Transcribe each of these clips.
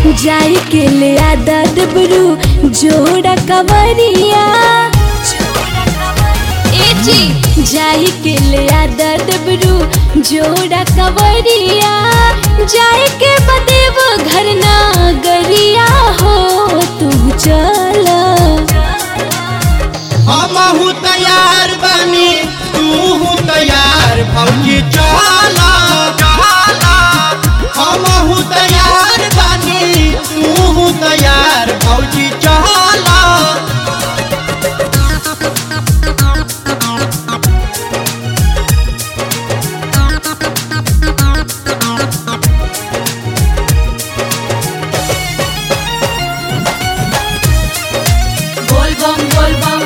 जाई के ले आदा डबरू जोड़ा कवरिया ए जी जाई के ले आदा डबरू जोड़ा कवरिया जाई के बदेव घर ना गरिया हो तू चल हमहू तैयार बानी तू तैयार भौजी चला चला हमहू तैयार बानी तू तैयार भौजी चला बोल बम बोल बम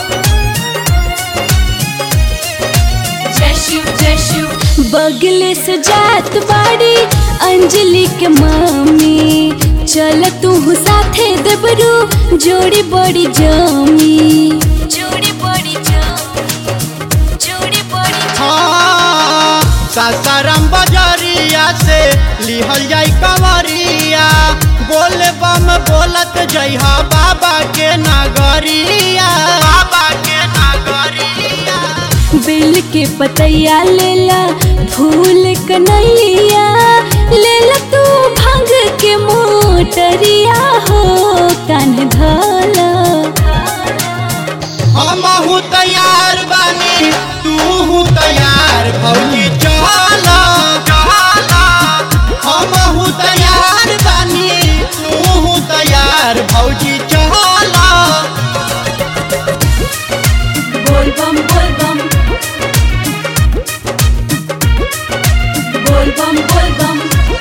जय शिव जय शिव बगले से जात बाड़ी अंजलि के मम्मी चल तू साथे देबरू जोड़ी बड़ी जमी जोड़ी बड़ी जमी जोड़ी बड़ी हाँ सासाराम बजरिया से लिहल जाई कंवरिया बोल बम बोलत जइहा बाबा के नगरिया बाबा के नगरिया बेल के पतैया लेला फूल कनैया लेला तू भंग के मोटरिया हो कान धला हमहू तैयार बानी तू तैयार भौजी चला चला हमहू तैयार बानी तू तैयार भौजी चला बोल बम बोल बम बोल बम बोल बम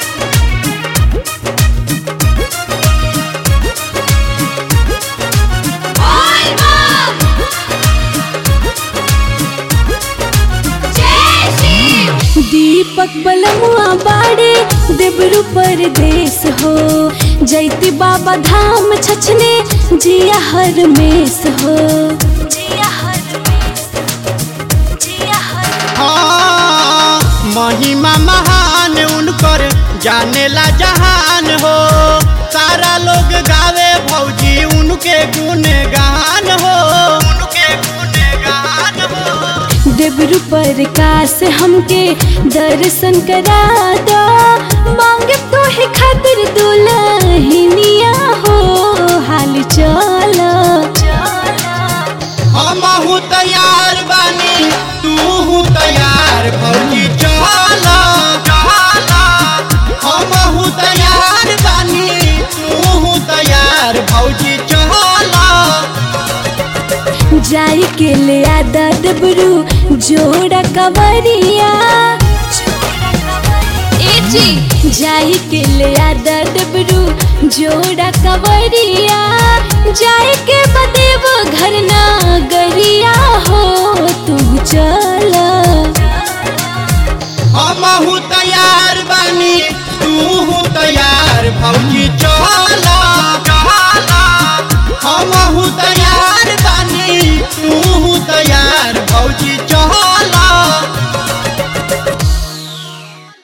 दीपक बलमुआ बाड़े देवरु परदेश हो जैती बाबा धाम छछने जिया हर मेस हो जिया हर मेस जिया हर हाँ महिमा महान उनकर जानेला जहान हो सारा लोग गावे भौजी उनके गुणगान हो उनके गुणगान हो देवरु प्रकाश हमके दर्शन करा दो मांगे तो है खातिर दुल्हनिया हो हाल चल हमहू तैयार बानी तू तैयार भौजी चला चला हमहू तैयार बानी तू तैयार भौजी चला जाई के ले आदा डबरू जोड़ा कवरिया ए जी जाई के ले आदा डबरू जोड़ा कवरिया जाई के बदेव घर ना गरिया हो तू चल हमहू तैयार बानी तू तैयार